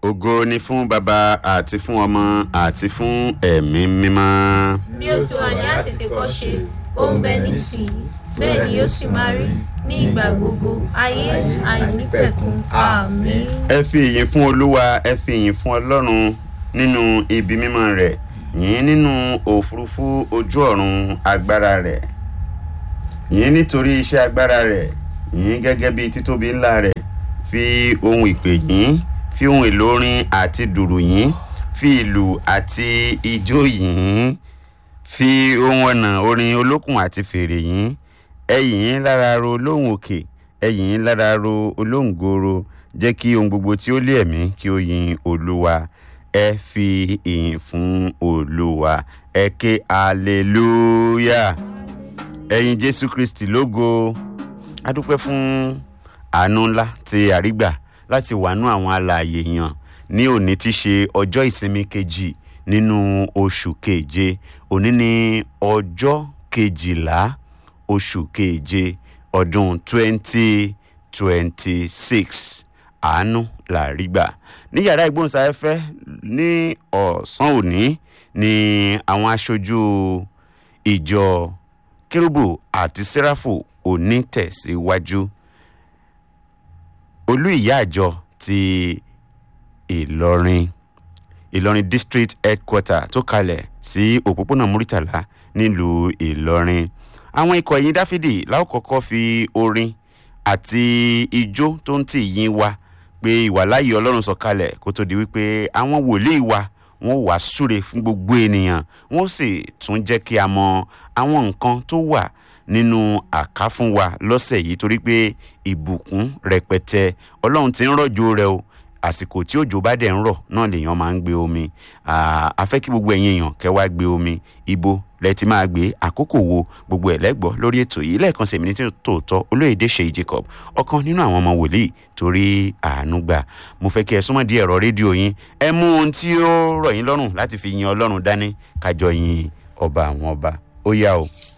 ògo ni fún baba àti fún ọmọ àti fún ẹ̀mí mímọ́. bí ó ti wà ní àtètèkọ́ṣe ó ń bẹ nísìnyí bẹ́ẹ̀ ni yóò sì máa rí ní ìgbà gbogbo ayé àìnípẹ̀kun àmín. ẹ fi ìyìn fún olúwa ẹ fi ìyìn fún ọlọ́run nínú ibi mímọ́ rẹ̀ yìn nínú òfurufú ojú ọ̀run agbára rẹ̀ yìn nítorí iṣẹ́ agbára rẹ̀ yìn gẹ́gẹ́ bí títóbi ńlá rẹ̀ fi ohun ìpè yìn fi ohun èlò orin àti dùrù yìn fi ìlù àti ijó yìn fi ohun ọ̀nà orin olókùn àti fèrè yìn ẹ yìn lára ro olóhùn òkè ẹ yìn lára ro olóhùn goro jẹ́ kí ohun gbogbo tí ó lé ẹ̀mí kí ó yin olúwa ẹ fi ìyìn fún olúwa ẹ ké hallelujah ẹ̀yin jésù kristi lógo a dúpẹ́ fún àánú ńlá tí àrígbà láti wàánú àwọn alààyè yàn ní òní tí ṣe ọjọ́ ìsinmi kejì nínú oṣù keje òní ní ọjọ́ kejìlá oṣù keje ọdún twenty twenty six àánú làrígbà ní yàrá ìgbóhùnsáfẹ́fẹ́ ní ọ̀sán òní ni àwọn aṣojú ìjọ kérúbù àti sẹ́ráfù òní tẹ̀síwájú olú ìyá àjọ ti ìlọrin ìlọrin district headquarter tó kalẹ̀ sí òpópónà muritàlá nílùú ìlọrin àwọn ikọ̀ ẹ̀yìn dáfídì láwùkọ́kọ́ fi orin àti ijó tó ń tì yín wá pé ìwàláyé ọlọ́run sọ̀kalẹ̀ kó tó di wípé àwọn wòlíì wa wọn wàá súre fún gbogbo ènìyàn wọn sì tún jẹ́ kí a mọ àwọn nǹkan tó wà nínú àká fún wa lọ́sẹ̀ yìí torí pé ìbùkún rẹpẹtẹ ọlọ́run ti ń rọ̀jò rẹ o àsìkò tí òjò bá dẹ̀ ń rọ̀ náà lèèyàn máa ń gbé omi a fẹ́ kí gbogbo ẹ̀yin èèyàn kẹ́ wá gbé omi ibo lẹ ti máa gbé àkókò wo gbogbo ẹ̀ lẹ́gbọ́ lórí ètò yìí lẹ́ẹ̀kan sèmi ní tí tòótọ́ olóyèdè ṣèyí jacob ọ̀kan nínú àwọn ọmọ wòlíì torí àánú gbà mo fẹ́ kí ẹ súnmọ́ di ẹ̀rọ rédíò yín ẹ mú ohun tí ó rọ̀ yín lọ́rùn láti fi yin ọlọ́run dání kájọ yin ọba àwọn ọba ó yá o.